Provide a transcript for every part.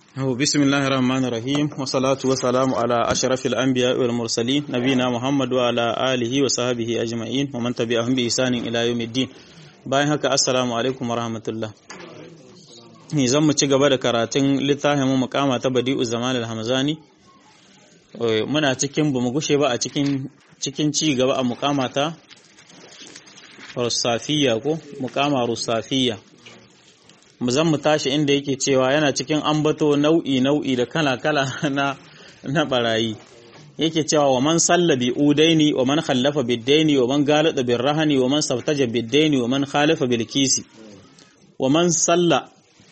أو بسم الله الرحمن الرحيم والصلاة والسلام على أشرف الأنبياء والمرسلين نبينا محمد وعلى آله وصحبه أجمعين ومن تبعهم بإحسان إلى يوم الدين bayan haka assalamu alaikum wa rahmatullah ni zan mu ci gaba da karatun littafin mu mukama ta badi'u zaman al-hamzani muna cikin bamu gushe ba a cikin cikin ci gaba a mukama ta rusafiya ko mukama rusafiya mu zan mu tashi inda yake cewa yana cikin ambato nau'i nau'i da kala kala na na barayi yake cewa wa man salla bi udaini wa man khallafa biddaini wa man galata bir rahani wa man saftaja biddaini wa man khalafa bil kisi wa man salla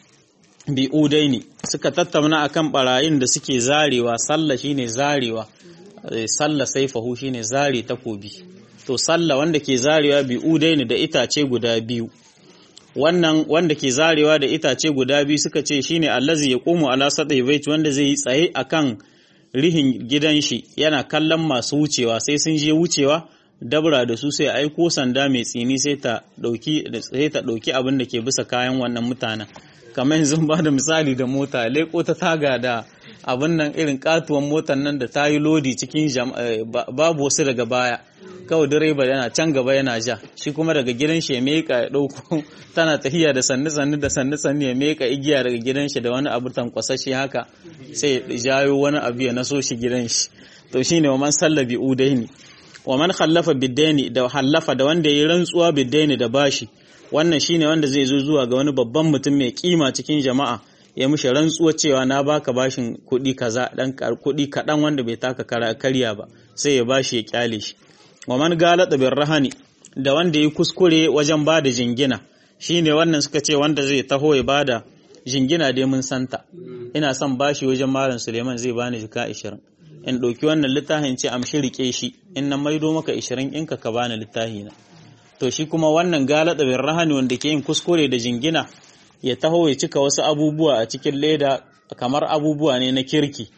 bi udaini suka tattauna akan barayin da suke zarewa salla shine zarewa salla saifahu shine zare takobi to salla wanda ke zarewa bi udaini da itace guda biyu wannan wanda ke zarewa da itace guda biyu suka ce shine allazi yaqumu ala sadai bait wanda zai yi tsaye akan rihin gidan shi yana kallon masu wucewa sai sun je wucewa dabra da su sai aiko sanda mai tsini sai ta dauki sai ta dauki abin da ke bisa kayan wannan mutanen kamar yanzu ba da misali da mota leko ta taga da abin nan irin katuwan motar nan da ta yi lodi cikin babu wasu daga baya kawai direba yana can gaba yana ja shi kuma daga gidan shi ya meka ya dauko tana tahiya da sannu sannu da sannu sannu ya meka igiya daga gidan shi da wani abu tankwasashe haka sai ya jayo wani abu ya naso shi gidan shi to shine wa man sallabi udaini wa man khallafa biddaini da hallafa da wanda yayi rantsuwa biddaini da bashi wannan shine wanda zai zo zuwa ga wani babban mutum mai kima cikin jama'a ya mishi rantsuwa cewa na baka bashin kuɗi kaza dan kuɗi kaɗan wanda bai taka karya ba sai ya bashi ya kyale shi wa man galata bin rahani da wanda ya kuskure wajen bada jingina shine wannan suka ce wanda zai taho ya bada jingina dai mun santa ina son bashi wajen malam Suleiman zai bani jika 20 in ɗauki wannan littafin ce amshi rike shi in na maido maka 20 in ka ka bani littafi na to shi kuma wannan galata bin rahani wanda ke yin kuskure da jingina ya taho ya cika wasu abubuwa a cikin leda kamar abubuwa ne na kirki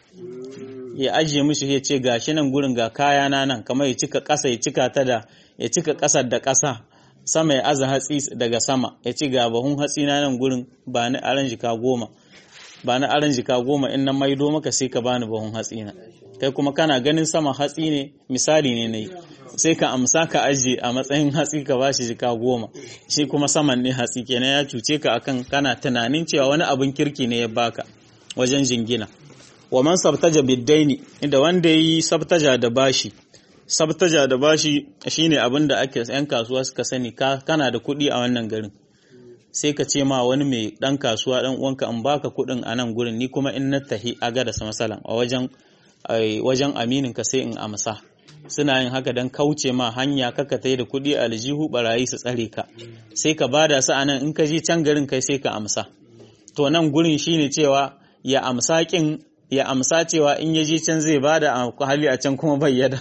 ya ajiye mishi ya ce gashi nan gurin ga kaya na nan kamar ya cika ƙasa ya cika ta da ya cika ƙasar da ƙasa sama ya aza hatsi daga sama ya ci ga bahun hatsi na nan gurin ba ni aran jika goma ba ni aran jika goma in na maido maka sai ka bani bahun hatsi na kai kuma kana ganin sama hatsi ne misali ne nayi sai ka amsa ka ajiye a matsayin hatsi ka bashi jika goma shi kuma saman ne hatsi kenan ya cuce ka akan kana tunanin cewa wani abin kirki ne ya baka wajen jingina wa man sabtaja biddaini inda wanda yi sabtaja da bashi sabtaja da bashi shine abin da ake yan kasuwa suka sani kana da kuɗi a wannan garin sai ka ce ma wani mai dan kasuwa dan uwanka in baka kuɗin a nan gurin ni kuma in na tahi aga da masalan a wajen wajen aminin ka sai in amsa suna yin haka don kauce ma hanya kaka tai da kuɗi a aljihu barayi su tsare ka sai ka bada su a nan in ka je can garin kai sai ka amsa to nan gurin shine cewa ya amsa kin ya amsa cewa in ya je can zai bada a hali a can kuma bayyada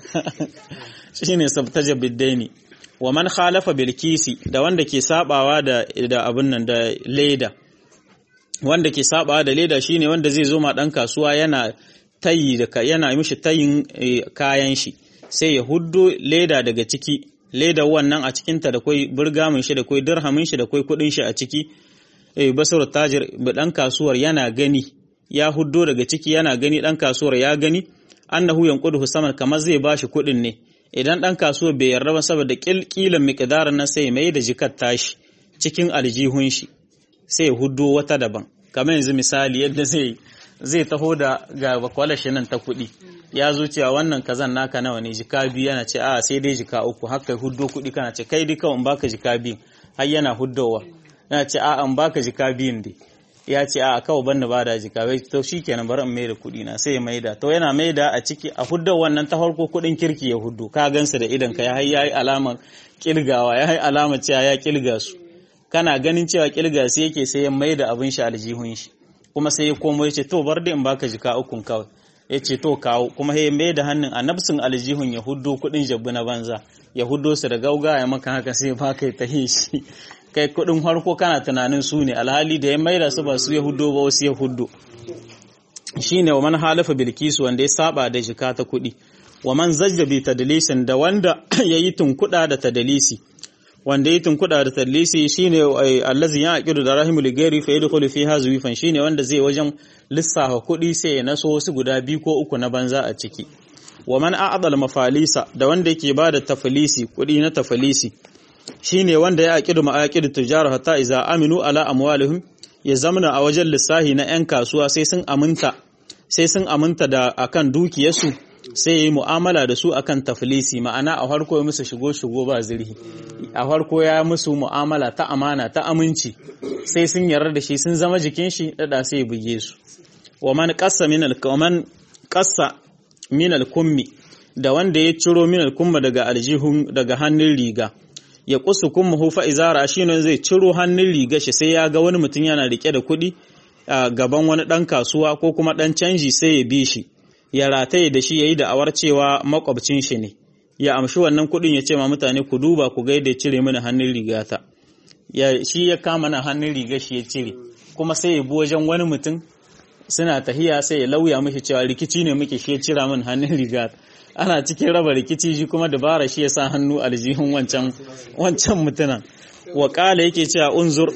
shine sabtaja biddaini wa man khalafa bil kisi da wanda ke sabawa da da abun nan da leda wanda ke sabawa da leda shine wanda zai zo ma dan kasuwa yana tayi da yana mishi tayin kayan shi sai ya huddo leda daga ciki leda wannan a cikinta da kwai burgamin shi da kwai dirhamin shi da kwai kudin shi a ciki eh basar tajir dan kasuwar yana gani ya huddo daga ciki yana gani dan kasuwar ya gani annahu yanquduhu saman kamar zai bashi kuɗin ne idan dan kasuwar bai yarda ba saboda kilkilan miqdarin nan sai mai da jikar tashi cikin aljihun shi sai ya huddo wata daban kamar yanzu misali yadda zai zai taho da ga bakwalashi nan ta kuɗi ya zo cewa wannan kazan naka nawa ne jika biyu yana ce a sai dai jika uku haka huddo kuɗi kana ce kai dai kawai in baka jika biyu har yana huddowa yana ce a an baka jika biyun dai ya ce a kawai banna ba da jika bai to shikenan bari in maida kuɗi na sai ya maida to yana maida a ciki a hudda wannan ta farko kuɗin kirki ya huddu ka gansu da idan ka ya yi alamar kilgawa ya yi alamar cewa ya kilga su kana ganin cewa kilga su yake sai ya maida abin shi aljihun shi kuma sai ya komo ya ce to bar da in baka jika ukun kawai ya ce to kawo kuma ya maida hannun a nafsin aljihun ya huddo kuɗin jabbu na banza ya huddo su da gauga ya maka haka sai baka ta shi kai kudin harko kana tunanin su ne alhali da ya maida su ba su yahudo ba wasu yahudo shine wa man halafa bilkisu wanda ya saba da jika ta kudi wa man zajja bi tadlisin da wanda yayi tunkuda da tadlisi wanda yi tunkuda da tallisi shine allazi ya aqidu da rahimul ghairi fa yadkhulu fiha zuwifan shine wanda zai wajen lissafa kuɗi sai ya naso wasu guda biyu ko uku na banza a ciki wa man a'dal mafalisa da wanda yake bada tafilisi kuɗi na tafilisi shine wanda ya aqidu ma'aqidu tujara hatta iza aminu ala amwalihim ya zamana a wajen lissahi na 'yan kasuwa sai sun aminta sai sun aminta da akan dukiyarsu sai ya yi mu'amala da su akan tafilisi ma'ana a farko ya musu shigo shigo ba zirhi a farko ya musu mu'amala ta amana ta aminci sai sun yarda da shi sun zama jikin shi dada sai ya buge su wa man qassa min al man qassa min al kummi da wanda ya ciro min al kumma daga aljihun daga hannun riga ya kusu kummuhu fa izara shine zai ciro hannun riga shi sai ya ga wani mutum yana rike da kuɗi a gaban wani ɗan kasuwa ko kuma ɗan canji sai ya bi shi ya rataye da shi ya yi da'awar cewa makwabcin shi ne ya amshi wannan kuɗin ya ce ma mutane ku duba ku ga yadda ya cire mini hannun rigata ya shi ya kama na hannun riga shi ya cire kuma sai ya bi wajen wani mutum suna tahiya sai ya lauya mishi cewa rikici ne muke shi ya cira min hannun rigata ana cikin raba rikici shi kuma dabara shi ya sa hannu aljihun wancan wancan mutunan wa kala yake cewa unzur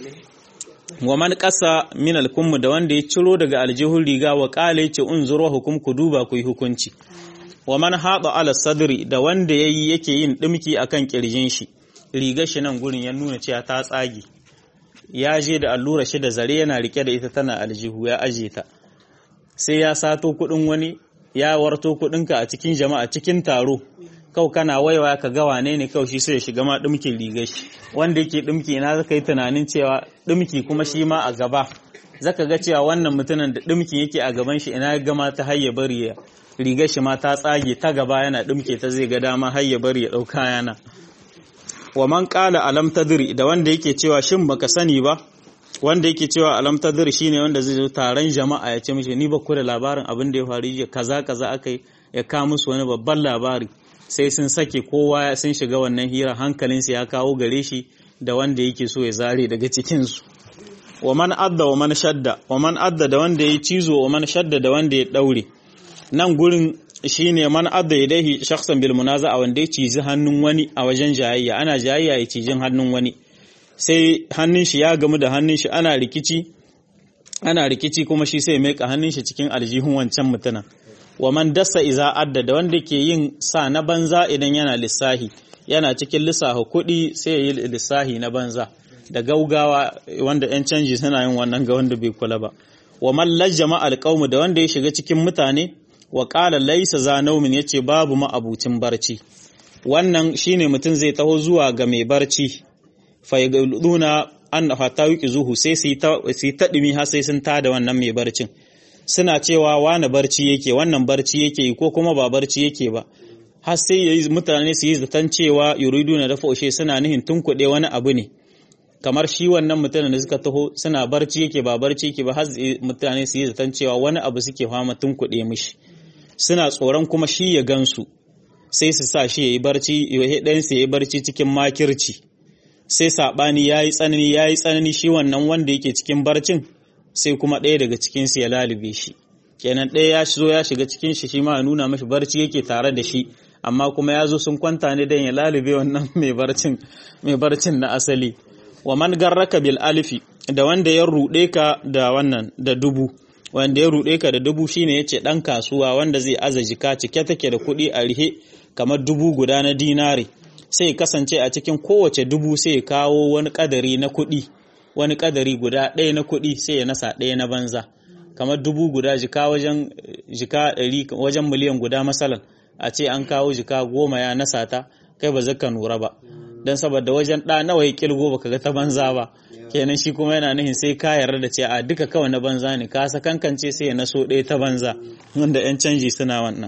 wa man qasa min al da wanda ya ciro daga aljihun riga wa kala yace unzur wa hukum ku duba ku yi hukunci wa man hada ala sadri da wanda yayi yake yin dimki akan kirjin shi rigar shi nan gurin ya nuna cewa ta tsage ya je da allura shi da zare yana rike da ita tana aljihu ya aje ta sai ya sato kudin wani ya warto kudinka a cikin jama'a cikin taro kau kana waiwa ka ga wane ne kau shi sai ya shiga ma dimkin rigar shi wanda yake dimki na zaka yi tunanin cewa dimki kuma shi ma a gaba zaka ga cewa wannan mutumin da dimki yake a gaban shi ina gama ta hayya bari ya rigar shi ma ta tsage ta gaba yana dimke ta zai ga dama hayya bari ya dauka yana wa man qala alam tadri da wanda yake cewa shin baka sani ba wanda yake cewa alam tadri shine wanda zai zo taron jama'a ya ce mishi ni ba ku da labarin abin da ya faru jiya kaza kaza akai ya ka musu wani babban labari sai sun sake kowa sun shiga wannan hira hankalinsa ya kawo gare shi da wanda yake so ya zare daga cikin su wa man adda wa man shadda wa man adda da wanda ya cizo wa man shadda da wanda ya daure nan gurin shine man adda yadaihi shakhsan bil munaza'a wanda ya cizi hannun wani a wajen jayayya ana jayayya ya cijin hannun wani sai hannun shi ya gamu da hannun shi ana rikici ana rikici kuma shi sai mai hannun shi cikin aljihun wancan mutuna wa man dasa iza adda da wanda ke yin sa na banza idan yana lissahi yana cikin lissafa kuɗi sai ya yi lissahi na banza da gaugawa wanda 'yan canji suna yin wannan ga wanda bai kula ba wa man lajjama alqaumu da wanda ya shiga cikin mutane wa qala laysa za naumin yace babu ma abucin barci wannan shine mutum zai taho zuwa ga mai barci fayyaduna an hatta yuki zuhu sai su yi taɗimi har sai sun tada wannan mai barcin suna cewa wani barci yake wannan barci yake yi ko kuma ba barci yake ba har sai yayi mutane su yi zaton cewa yuridu na dafa ushe suna nihin tunkuɗe wani abu ne kamar shi wannan mutanen da suka taho suna barci yake ba barci yake ba har mutane su yi zaton cewa wani abu suke fama tunkuɗe mishi suna tsoron kuma shi ya gansu sai su sa shi ya yi barci ɗayansu ya yi barci cikin makirci sai saɓani ya yi tsanani ya yi tsanani shi wannan wanda yake cikin barcin sai kuma ɗaya daga cikinsu ya lalube shi kenan ɗaya ya zo ya shiga cikin shi shi ma ya nuna mashi barci yake tare da shi amma kuma ya zo sun kwanta ne don ya lalube wannan mai barcin mai barcin na asali wa man garraka bil alifi da wanda ya ruɗe ka da wannan da dubu wanda ya ruɗe ka da dubu shine yace ɗan kasuwa wanda zai aza jika cike take da kuɗi a rihe kamar dubu guda na dinari sai kasance a cikin kowace dubu sai kawo wani kadari na kuɗi wani kadari guda ɗaya na kuɗi sai ya nasa ɗaya na banza kamar dubu guda jika wajen jika ɗari wajen miliyan guda masalan a ce an kawo jika goma ya nasa ta kai ba zaka nura ba don saboda wajen ɗa nawa ya kilgo baka ga ta banza ba kenan shi kuma yana nihin sai ka yarda da ce a duka kawai na banza ne ka sakankance sai ya naso ɗaya ta banza wanda 'yan canji suna wannan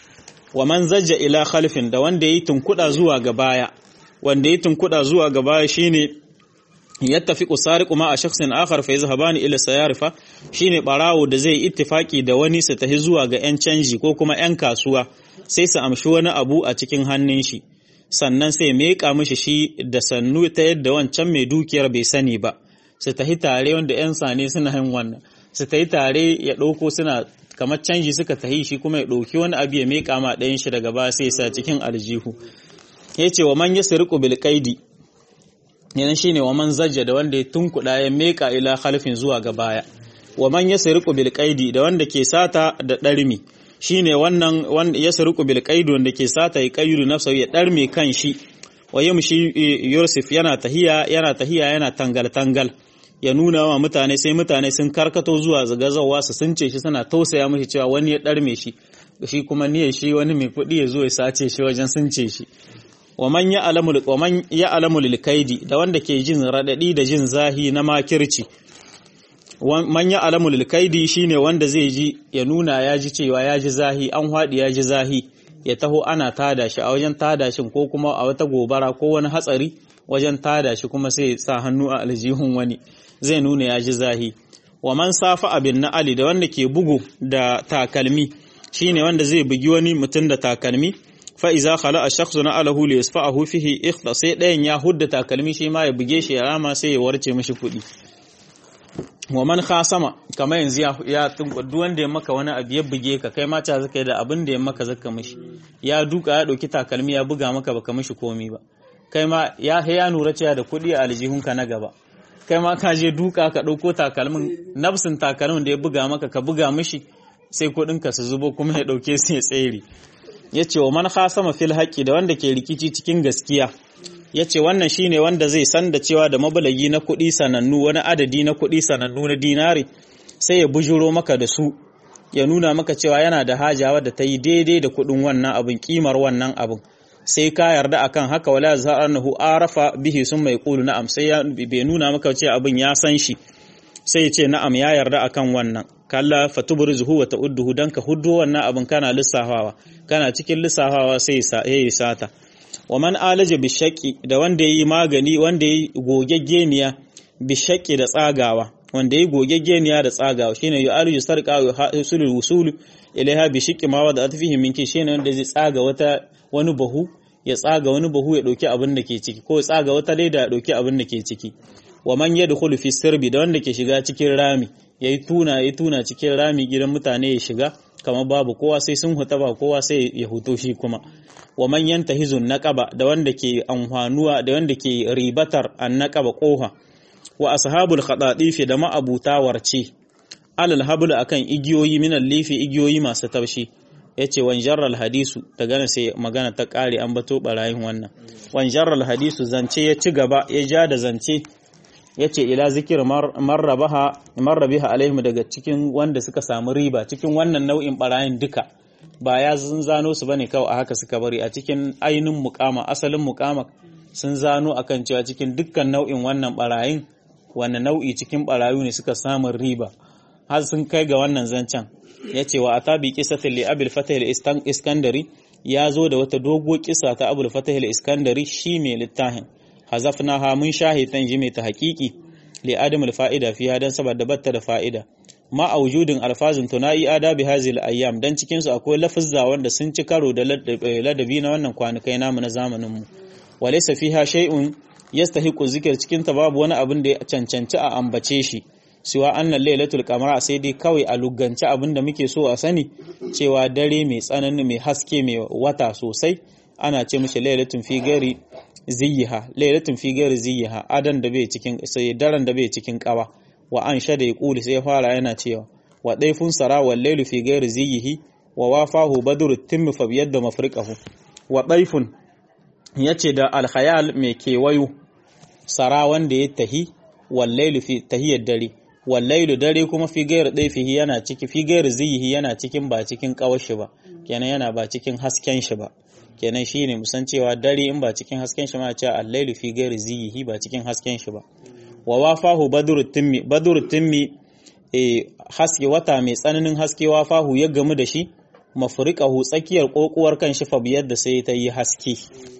wa man zajja ila khalfin da wanda yi tunkuda zuwa ga baya wanda yi tunkuda zuwa ga baya shine yattafiqu sariqu ma a shakhsin akhar fa yazhabani ila sayarifa shine barawo da zai ittifaki da wani su tafi zuwa ga yan canji ko kuma yan kasuwa sai su amshi wani abu a cikin hannun shi sannan sai meka mishi shi da sannu ta yadda wancan mai dukiyar bai sani ba su tafi tare wanda yan sane suna yin wannan su tafi tare ya ɗauko suna kamar canji suka tahi shi kuma ya ɗauki wani abu ya meƙa ma ɗayan shi daga ba sai sa cikin aljihu ya ce wa man ya siriku bil qaidi yana shine wa man zajja da wanda ya tunkuda ya meka ila khalfin zuwa ga baya wa man yasriqu bil qaidi da wanda ke sata da darmi shine wannan wanda yasriqu bil qaidi wanda ke sata ya qayyidu nafsa ya darme kan shi wa yamshi yusuf yana tahiya yana tahiya yana tangal tangal ya nuna wa mutane sai mutane sun karkato zuwa zagazawa su sunce shi suna tausaya mishi cewa wani ya darme shi shi kuma niyyar shi wani mai kuɗi ya zo ya sace shi wajen sunce shi wa man ya alamul wa man ya alamul kaidi da wanda ke jin radadi da jin zahi na makirci man ya alamul kaidi shine wanda zai ji ya nuna ya ji cewa ya ji zahi an haɗi ya ji zahi ya taho ana tada shi a wajen tada shi ko kuma a wata gobara ko wani hatsari wajen tada shi kuma sai sa hannu a aljihun wani zai nuna ya ji zahi wa man safa abin na ali da wanda ke bugu da takalmi shine wanda zai bugi wani mutum da takalmi fa iza khala ash-shakhsu na alahu li yasfa'ahu fihi ikhta sai ɗayan ya hudda takalmi shi ma ya buge shi ya rama sai ya warce mishi kuɗi wa man khasama kamar yanzu ya ya duk wanda ya maka wani abu ya buge ka kai ma ta zaka da abin da ya maka zaka mishi ya duka ya dauki takalmi ya buga maka baka mishi komi ba kai ma ya ya nura cewa da kuɗi a aljihunka na gaba kai ma ka je duka ka ɗauko takalmin nafsin takalmin da ya buga maka ka buga mishi sai kuɗinka su zubo kuma ya ɗauke su ya tsere ya ce wa man khasama fil haƙƙi da wanda ke rikici cikin gaskiya ya ce wannan shine wanda zai san da cewa da mabalagi na kuɗi sanannu wani adadi na kuɗi sanannu na dinari sai ya bujuro maka da su ya nuna maka cewa yana da haja wadda ta yi daidai da kuɗin wannan abin kimar wannan abin sai ka yarda akan haka wala za'anahu arafa bihi sun mai qulu na'am sai ya bai nuna maka cewa abin ya san shi sai ya ce na'am ya yarda akan wannan kalla fatubrizhu wa ta'udduhu dan ka huddo wannan abin kana lissafawa kana cikin lissafawa sai ya sata wa man alaja bishaqi da wanda yayi magani wanda yayi gogeggeniya bishaqi da tsagawa wanda yayi gogeggeniya da tsagawa shine yu'aliju sarqa wa yusulul wusul ilaiha bishiqi ma wada atfihi minki shine wanda zai tsaga wata wani bahu ya tsaga wani bahu ya dauki abin da ke ciki ko ya tsaga wata leda ya dauki abin da ke ciki wa man yadkhulu fi sirbi da wanda ke shiga cikin rami yayi tuna yayi tuna cikin rami gidan mutane ya shiga kamar babu kowa sai sun huta ba kowa sai ya huto shi kuma wa man yantahizun naqaba da wanda ke amfanuwa da wanda ke ribatar an naqaba koha wa ashabul khadadifi da ma'abuta warce alal habl akan igiyoyi min lifi igiyoyi masu taushi yace wan jarral hadisu daga nan sai magana ta kare an bato barayin wannan wan jarral hadisu zance ya ci gaba ya ja da zance yace ila zikir marrabaha marrabiha alaihim daga cikin wanda suka samu riba cikin wannan nau'in barayin duka ba ya sun zano su bane kawai a haka suka bari a cikin ainin mukama asalin mukama sun zano akan cewa cikin dukkan nau'in wannan barayin wannan nau'i cikin barayu ne suka samu riba har sun kai ga wannan zancen yace wa atabi qisatil li abil fatah iskandari ya zo da wata dogo kisa ta abul fatah iskandari shi mai littafin hazafnaha mun shahitan ji mai ta haƙiƙi li adamul fa'ida fiha dan saboda batta da fa'ida ma a wujudin alfazin tunai adabi hazil ayyam dan cikin su akwai lafazza wanda sun ci karo da ladabi na wannan kwanakai namu na zamanin mu walaysa fiha shay'un yastahiqu zikr cikin ta babu wani abin da ya cancanci a ambace shi siwa annan lailatul qamara sai dai kawai a lugance abin da muke so a sani cewa dare mai tsanani mai haske mai wata sosai ana ce mishi lailatun fi gari ziyiha lailatun fi gari ziyiha adan da bai cikin sai daren da bai cikin kawa wa an shada yaqulu sai fara yana cewa wa daifun sara wal lailu fi gari ziyihi wa wafahu badru timmu fa biyadda mafriqahu wa daifun yace da al khayal mai kewayo sara wanda ya tahi wal lailu fi tahiyar dare wal lailu dare kuma fi gairu daifihi yana ciki fi gairu ziyihi yana cikin ba cikin kawashi ba kenan yana ba cikin hasken shi ba kenan shine musan cewa dare in ba cikin hasken shi ma ce al-lailu fi ghairi ziyihi ba cikin hasken shi ba wa wafahu badru timmi badru timmi e haske wata mai tsananin haske wafahu ya gamu da shi mafriqahu tsakiyar kokuwar kan shi fa biyar da sai ta yi haske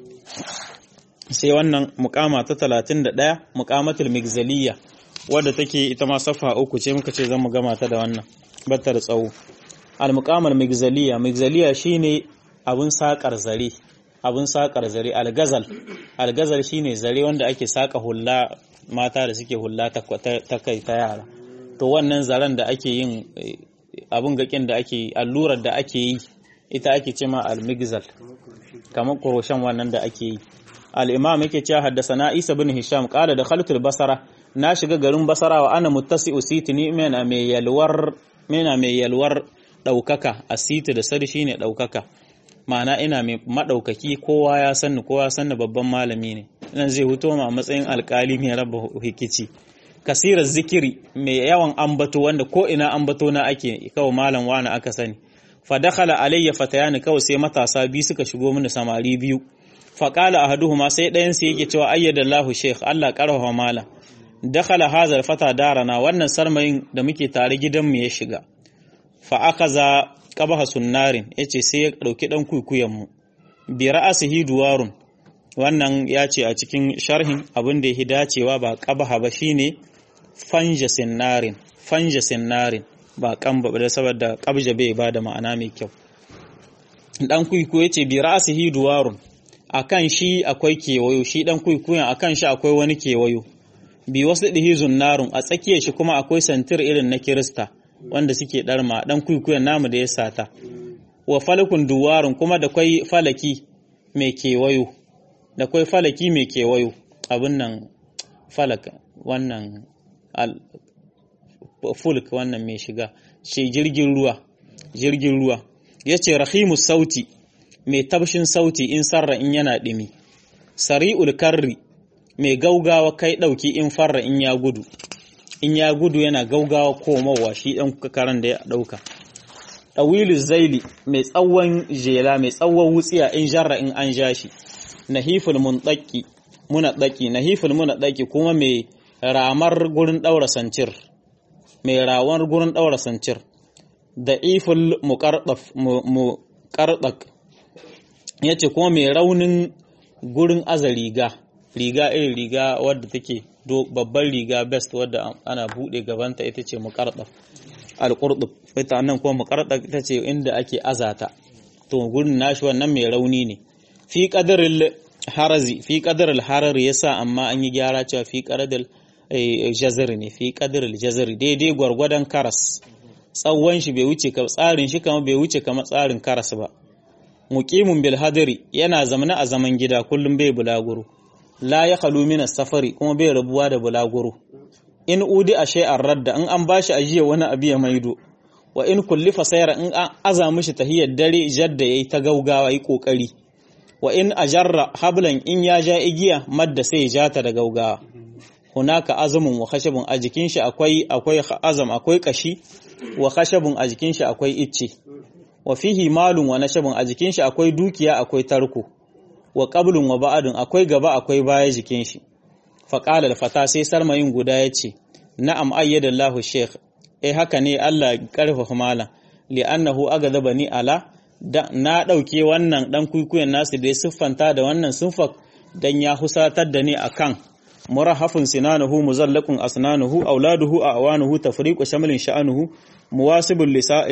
sai wannan mukama ta 31 mukamatul migzaliya wadda take ita ma safa uku ce muka ce zan mu gama ta da wannan batta da tsawo al-muqamal migzaliya migzaliya shine abin saƙar zare abin saƙar zare algazal algazal shine zare wanda ake saƙa hulla mata da suke hulla ta kai ta yara to wannan zaren da ake yin abin gakin da ake allurar da ake yi ita ake ce ma almigzal kamar kuroshen wannan da ake yi al-imam yake cewa haddasana Isa bin Hisham qala da khaltul basara na shiga garin basara wa ana muttasi'u sitini mena mai yalwar mena mai yalwar daukaka asiti da sar shine daukaka ma'ana ina mai madaukaki kowa ya sanni kowa ya sanni babban malami ne nan zai huto ma matsayin alkali mai raba hikici kasirar zikiri mai yawan ambato wanda ko ina ambato na ake kawai malam wani aka sani fa dakhala alayya fatayani kawai sai matasa biyu suka shigo mini samari biyu fa qala ahaduhuma sai ɗayan sai yake cewa ayyadallahu sheikh Allah karfafa malam dakhala hazar fata darana wannan sarmayin da muke tare gidan mu ya shiga fa akaza qabaha sunnarin yace sai ya dauki dan kuikuyen mu bi ra'asihi duwarun wannan ya ce a cikin sharhin abin da ya dacewa ba qabaha ba shine fanja sinnarin fanja sinnarin ba kan ba da saboda qabja bai ba da ma'ana mai kyau dan kuiku yace bi ra'sihi duwarun akan shi akwai kewayo shi dan kuikuyan akan shi akwai wani kewayo bi wasu dihi zunnarun a tsakiyar shi kuma akwai santir irin na kirista wanda suke darma dan kuikuyan namu da ya sata wa falakun duwarun kuma da kwai falaki mai kewayo da kwai falaki mai kewayo abin nan falaka wannan fulk wannan mai shiga ce jirgin ruwa jirgin ruwa ya ce rahimu sauti mai tabshin sauti in sarra in yana ɗimi sari'ul karri mai gaugawa kai ɗauki in farra in ya gudu in ya gudu yana gaugawa komowa shi ɗan karan da ya ɗauka ɗawilu zaili mai tsawon jela mai tsawon wutsiya in jarra in an ja shi nahiful munɗaki muna ɗaki nahiful muna ɗaki kuma mai ramar gurin ɗaura sancir mai rawar gurin ɗaura sancir da iful muƙarɗak ya ce kuma mai raunin gurin aza riga riga irin riga wadda take babban riga best wadda ana buɗe gabanta ita ce muƙarɗak alƙurɗuk ita nan kuma muƙarɗak ita ce inda ake azata to gurin nashi wannan mai rauni ne fi ƙadarin harazi fi ƙadarin harari yasa amma an yi gyara cewa fi ƙadarin jazir ne fi ƙadarin jazir daidai gwargwadon karas tsawon shi bai wuce tsarin shi kama bai wuce kama tsarin karas ba muqimun bil hadiri yana zamana a zaman gida kullum bai bulaguro la ya khalu min safari kuma bai rabuwa da bulaguro in udi a shay'ar radda in an bashi ajiya wani abu ya maido wa in kullifa sayra in an aza mishi tahiyar dare jadda yayi ta gaugawa yi kokari wa in ajarra hablan in ya ja igiya madda sai ya jata da gaugawa hunaka azumun wa khashabun a jikin shi akwai akwai azam akwai kashi wa khashabun a jikin shi akwai icce wa fihi malun wa nashabun a jikin shi akwai dukiya akwai tarko wa qablun wa ba'adun akwai gaba akwai baya jikin shi fa qala al-fata sai sarmayin guda yace na'am ayyada Allahu sheikh eh haka ne Allah karfafa malam li'annahu agadabani ala da na dauke wannan dan kuikuyen nasu da ya siffanta da wannan sunfak dan ya husatar da ni akan murahafun sinanuhu muzallaqun asnanuhu auladuhu awanuhu tafriqu shamlin sha'anuhu muwasibul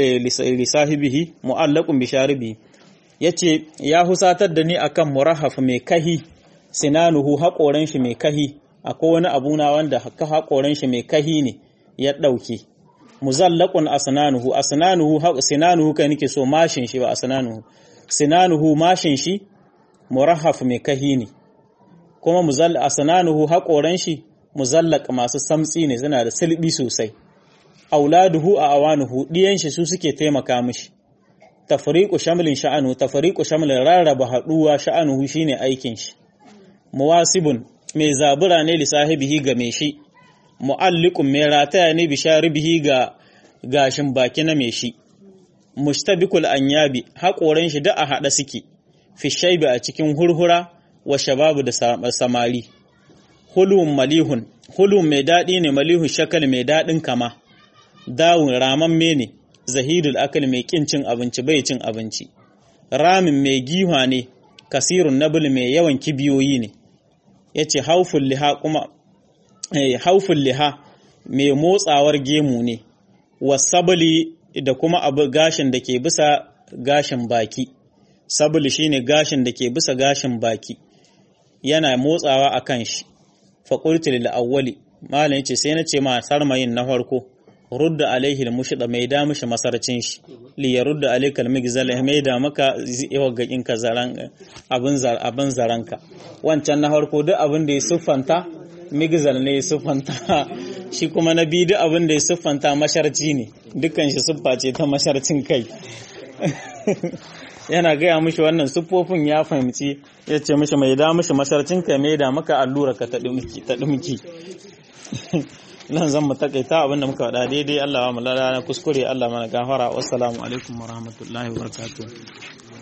lisahibihi mu'allaqun bi sharibi yace ya husatar da ni akan murahaf mai kahi sinanuhu haƙoran shi mai kahi akwai wani abuna wanda haƙoran shi mai kahi ne ya dauke muzallaqun asnanuhu asnanuhu sinanuhu kai nake so mashin shi ba asnanuhu sinanuhu mashin shi murahaf mai kahi ne kuma muzall asnanuhu haƙoran shi muzallaq masu samtsi ne suna da silbi sosai auladuhu a awanuhu diyan shi su suke taimaka mishi tafriqu shamlin sha'anu tafriqu shamlin rarraba haduwa sha'anuhu shine aikin shi muwasibun mai zabura ne li sahibihi ga mai shi mu'alliqun mai rataya ne bi sharibihi ga gashin baki na mai shi mustabikul anyabi haƙoran shi da a hada suke fi shaibi a cikin hurhura wa shababu da samari hulun malihun hulun mai daɗi ne malihun shakal mai daɗin kama dawun ramamme ne zahidul akal mai kin cin abinci bai cin abinci ramin mai giwa ne kasirun nabul mai yawan kibiyoyi ne yace hauful liha kuma eh hauful liha mai motsawar gemu ne wasabli da kuma abu gashin da ke bisa gashin baki sabli shine gashin da ke bisa gashin baki yana motsawa a kan shi faƙulti lil awwali malam yace sai na ce ma sarmayin na farko rudda alaihi mushida mai da mishi masarcin shi li yarudda alayka al-migzal ya maida maka waggakin ka zaran abin zar abin zaranka wancan na farko duk abin da ya siffanta migzal ne ya siffanta shi kuma na biyu duk abin da ya siffanta masharci ne dukkan shi siffa ce ta masharcin kai yana gaya mishi wannan siffofin ya fahimci ya ce mishi mai da mishi masharcin kai mai da maka allura ka ta dumki nan zan mu takaita abinda muka faɗa daidai Allah wa mu lada na kuskure Allah mana gafara wassalamu alaikum wa rahmatullahi wa barakatuh